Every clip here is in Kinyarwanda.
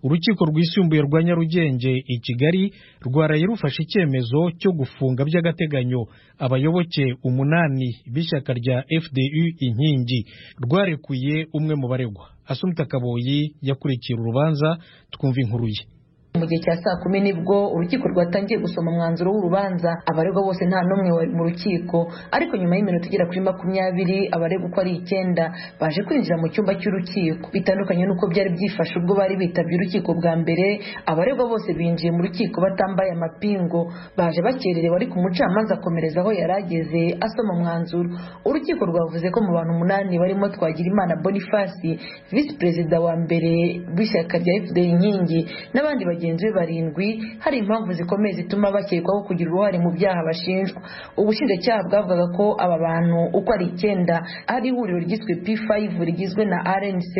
urukiko rwisumbuye rwa nyarugenge i kigali rwaraye rufashe icyemezo cyo gufunga by'agateganyo abayoboke umunani b'ishyaka rya fdu inkingi rwarekuye umwe mu baregwa asumta kaboyi yakurikiye urubanza twumva inkuru ye mu gihe cya saa kumi nibwo urukiko rwatangiye gusoma umwanzuro w'urubanza abaregwa bose nta n'umwe wari mu rukiko ariko nyuma y'iminota igera kuri makumyabiri abaregwa uko ari icyenda baje kwinjira mu cyumba cy'urukiko bitandukanye n'uko byari byifashe ubwo bari bitabye urukiko bwa mbere abaregwa bose binjiye mu rukiko batambaye amapingu baje bakererewe ariko umucamanza akomereza aho yari ageze asoma umwanzuro urukiko rwavuze ko mu bantu umunani barimo twagirimana boniface visi perezida wa mbere w'ishyaka rya fda inkingi n'abandi bagiye bagenzi be barindwi hari impamvu zikomeye zituma bakekwaho kugira uruhare mu byaha bashinjwa ubushinjacyaha bwavugaga ko aba bantu uko ari icyenda hari ihuriro ryiswe p5 rigizwe na rnc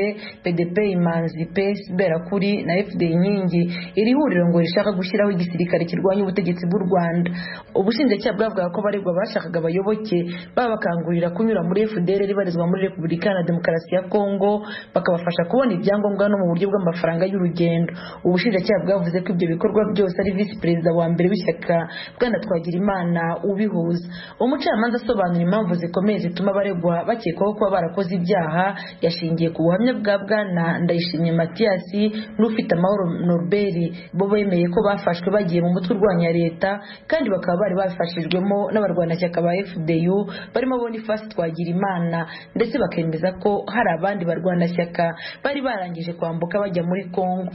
pdp imanzi pes berakuri na fd inkingi iri huriro ngo rishaka gushyiraho igisirikare kirwanya ubutegetsi bw'u rwanda ubushinjacyaha bwavugaga ko baregwa bashakaga abayoboke babakangurira kunyura muri fdr barizwa muri repubulika iharanira demokarasi ya kongo bakabafasha kubona ibyangombwa no mu buryo bw'amafaranga y'urugendo ubushinjacyaha bwavuze ko ibyo bikorwa byose ari visi perezida wa mbere w'ishyaka bwana twagirimana ubihuza umucamanza asobanura impamvu zikomeye zituma abaregwa bakekwaho kuba barakoze ibyaha yashingiye ku buhamya bwa bwana ndayishimiye matiyasi n'ufite amahoro norbert bo bemeye ko bafashwe bagiye mu mutwe urwanya leta kandi bakaba bari bafashijwemo n'abarwanashyaka ba fdu barimo boniface twagirimana ndetse bakemeza ko hari abandi barwanashyaka bari barangije kwambuka bajya muri congo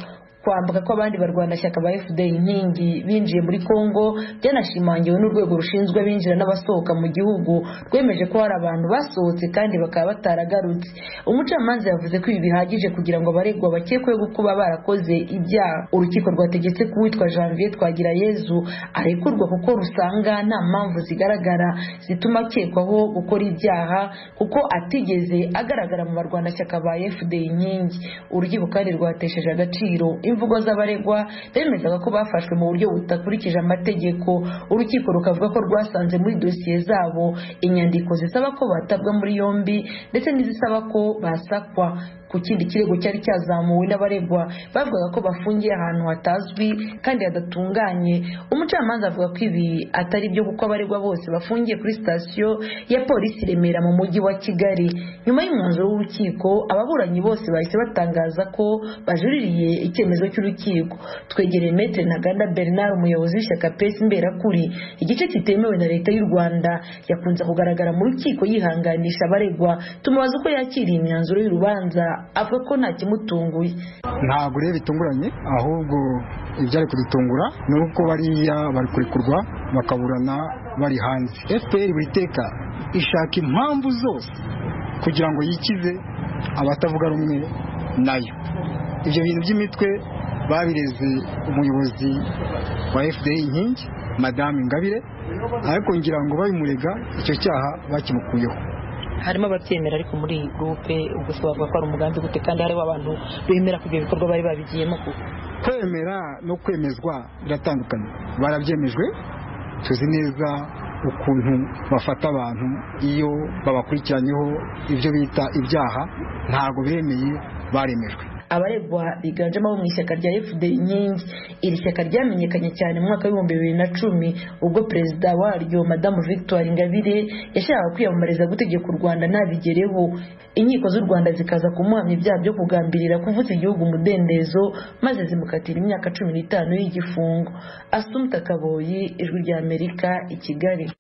kwambuka kw'abandi barwanashyaka ba fda inkingi binjiye muri congo byanashimangiwe n'urwego rushinzwe abinjira n'abasohoka mu gihugu rwemeje ko hari abantu basohotse kandi bakaba bataragarutse umucamanza yavuze ko ibi bihagije kugira ngo abaregwa bakekweho kuba barakoze ibyaha urukiko rwategetse ko uwitwa janvier twagira yezu arekurwa kuko rusanga nta mpamvu zigaragara zituma akekwaho gukora ibyaha kuko atigeze agaragara mu barwanashyaka ba fda inkingi urukiko kandi rwatesheje agaciro imvugo z'abaregwa bemezaga ko bafashwe mu buryo budakurikije amategeko urukiko rukavuga ko rwasanze muri dosiye zabo inyandiko zisaba ko batabwa muri yombi ndetse n'izisaba ko basakwa ku kindi kirego cyari cyazamuwe n'abaregwa bavugaga ko bafungiye ahantu hatazwi kandi hadatunganye umucamanza avuga ko ibi atari byo kuko abaregwa bose bafungiye kuri sitasiyo ya polisi remera mu mujyi wa kigali nyuma y'umwanzuro w'urukiko ababuranyi bose bahise batangaza ko bajuririye icyemezo cy'urukiko twegereye metre ntaganda bernard umuyobozi w'ishyaka pesi mberakuri igice kitemewe na leta y'u rwanda yakunze kugaragara mu rukiko yihanganisha abaregwa tumubaza uko yakiriye imyanzuro y'urubanza avuga ko nta kimutunguye ntabwo rero bitunguranye ahubwo ibyari kudutungura ni uko bariya bari kurekurwa bakaburana bari hanze fpr buri teka ishaka impamvu zose kugira ngo yikize abatavuga rumwe nayo ibyo bintu by'imitwe babireze umuyobozi wa fpr inkingi madamu ingabire ariko ngira ngo babimurega icyo cyaha bakimukuyeho harimo ababyemera ariko muri iyi gurupe ubwo se bavuga ko ari umugambi gute kandi hariho abantu bemera ko ibyo bikorwa bari babigiyemo kuko kwemera no kwemezwa biratandukanye barabyemejwe tuzi neza ukuntu bafata abantu iyo babakurikiranyeho ibyo bita ibyaha ntabwo bemeye baremejwe abaregwa biganjemo abo mu ishyaka rya fd inkingi iri shyaka ryamenyekanye cyane mu mwaka w'ibihumbi bibiri na cumi ubwo perezida waryo madamu victoire ingabire yashakaga kwiyamamariza gutegeka u rwanda nabigereho inkiko z'u rwanda zikaza kumuhamya ibyaha byo kugambirira kuvutsa igihugu umudendezo maze zimukatira imyaka cumi n'itanu y'igifungo asumta kaboyi ijwi ry'amerika i kigali